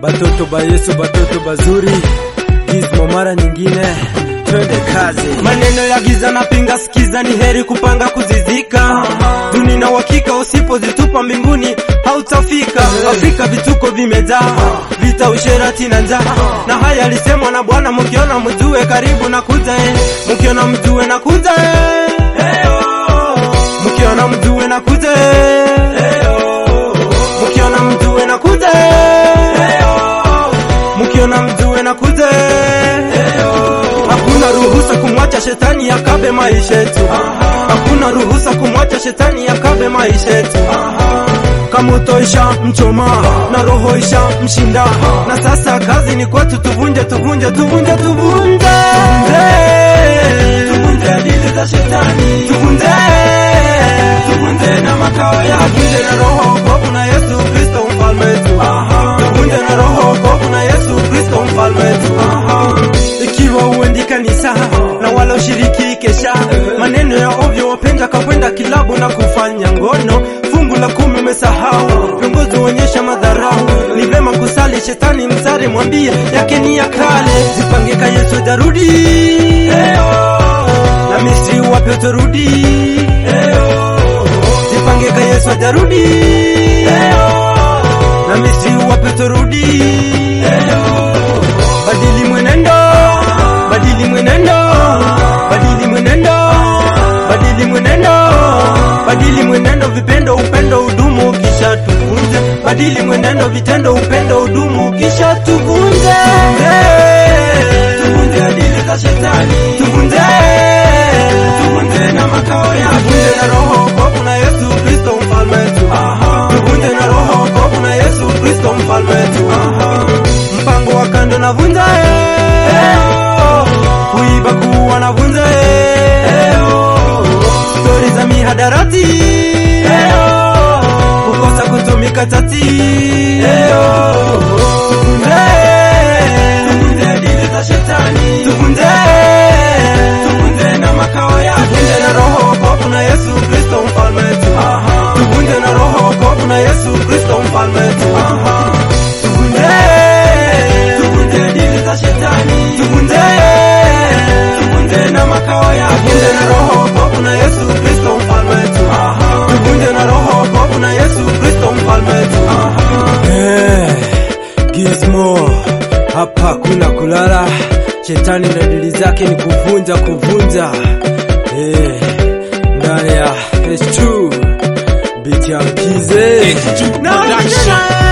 batoto ba Yesu, batoto bazuri, gizmo mara nyingine, twende kazi. Maneno ya giza na pinga, sikiza, ni heri kupanga kuzizika. Duni na uhakika, usipozitupa mbinguni hautafika. Afrika vituko vimejaa, vita, usherati na njaa, na haya alisemwa na Bwana, mkiona mjue karibu na kuja, eh. mkiona mjue na kuja, eh. mkiona mjue na kuja, eh. mkiona mjue na kuja, eh. mkiona mjue na kuja, eh. Hakuna ruhusa kumwacha shetani akabe maisha yetu. Hakuna ruhusa kumwacha shetani akabe maisha yetu. Kama utoisha mchoma na roho isha mshinda, na sasa kazi ni kwetu, tuvunje tuvunje tuvunje tuvunje tuvunje dili za shetani, tuvunje tuvunje na makao ya tuvunje na roho wokovu na Yesu Kristo mfalme wetu, tuvunje na roho wokovu na Yesu Kristo mfalme wetu ikiwa uendi kanisa na wala ushiriki kesha, maneno ya ovyo wapenda kakwenda kilabu na kufanya ngono, fungu la kumi umesahau, viongozi huonyesha madharau, ni vema kusali shetani msare, mwambie yake ni ya kale, zipangeka Yesu jarudi na Misri wapi utarudi, zipangeka Yesu ajarudi na Misri wapi utarudi, badili mwenendo badili mwenendo, badili mwenendo, badili mwenendo, badili mwenendo, vipendo, upendo, udumu, kisha tuvunje. Badili mwenendo, vitendo, upendo, udumu, kisha tuvunje. Tuvunje dili za shetani, tuvunje, tuvunje na makao yake, tuvunje na roho wokovu na Yesu Kristo mfalme wetu, tuvunje na roho wokovu na Yesu Kristo mfalme wetu, mpango wa kando na vunja kuiba kuwa na vunja stori za mihadarati kukosa kutumika tati tukunde tukunde dili za shetani tukunde tukunde na makao yake tukunde na roho wokovu na Yesu Kristo mfalme wetu tukunde na roho wokovu na Yesu Kristo mfalme wetu tukunde tukunde dili za shetani tukunde tuvunje na makao yake, tuvunje na roho wokovu na Yesu Kristo mfalme wetu, tuvunje na roho wokovu na Yesu Kristo mfalme wetu. Eh, Gizmo, hapa kuna kulala. Shetani na dili zake ni kuvunja kuvunja. Eh, ndani ya H2 biti ya mkize H2 Production.